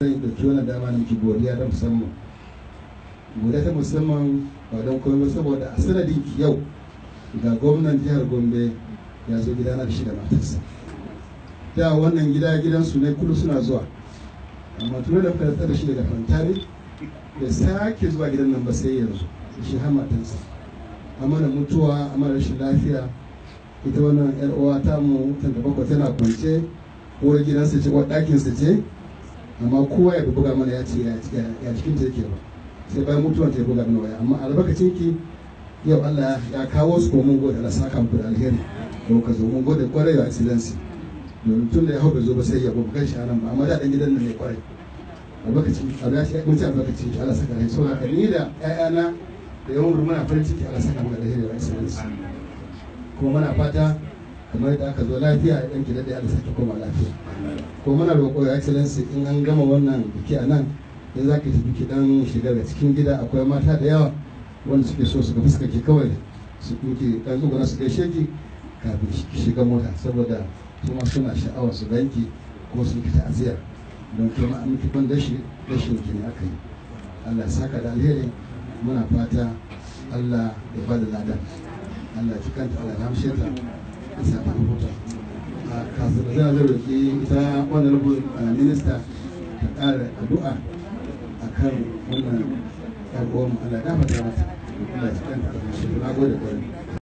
zan ɗauki wannan dama na miki godiya ta musamman godiya ta musamman ba don komai saboda a sanadin ki yau ga gwamnan jihar gombe ya zo gidana da shi da matarsa da wannan gida gidansu ne kudu suna zuwa amma tuni da muka rantsar da shi daga fantari da sake zuwa gidan nan ba sai yanzu shi har matarsa amma da mutuwa amma da rashin lafiya ita wannan yar uwa ta mu tanta bakwai tana kwance uwar gidansa ce uwar ɗakinsa ce amma kowa ya buga mana ya ce ya cikin ta yake ba sai bayan mutuwar ta ya buga mana waya amma albarkacin ki yau Allah ya kawo su ko mun gode Allah saka muku da alheri ko ka zo mun gode kwarai wa excellency domin tun da ya hau bai zo ba sai ya ba kan shi anan ba amma da dan gidan nan ne kwarai albarkacin Allah ya ce mun ci albarkacin shi Allah saka alheri so haka ni da ƴaƴana da yawan muna farin ciki Allah saka muku da alheri wa excellency kuma muna fata kamar yadda aka zo lafiya ya ɗanki daɗe Allah sake koma lafiya ko muna roƙo ya excellency in an gama wannan biki a nan in za ka tafi ki dan shiga da cikin gida akwai mata da yawa wanda suke so su ga fuska ki kawai su kuke dan tsuguna su gaishe ki kafin ki shiga mota saboda su ma suna sha'awar su ganki ko su yi ta'aziyar don kuma an miki ban dashi dashin ki ne aka yi Allah ya saka da alheri muna fata Allah ya bada ladan Allah ya kanta Allah ya hamshe ta ya sa ta huta kafin da zai roƙi ita wannan minista ta ƙara addu'a akan wannan yan uwan Allah ya dafa mata Allah ya kanta Allah ya hamshe ta na gode kwarai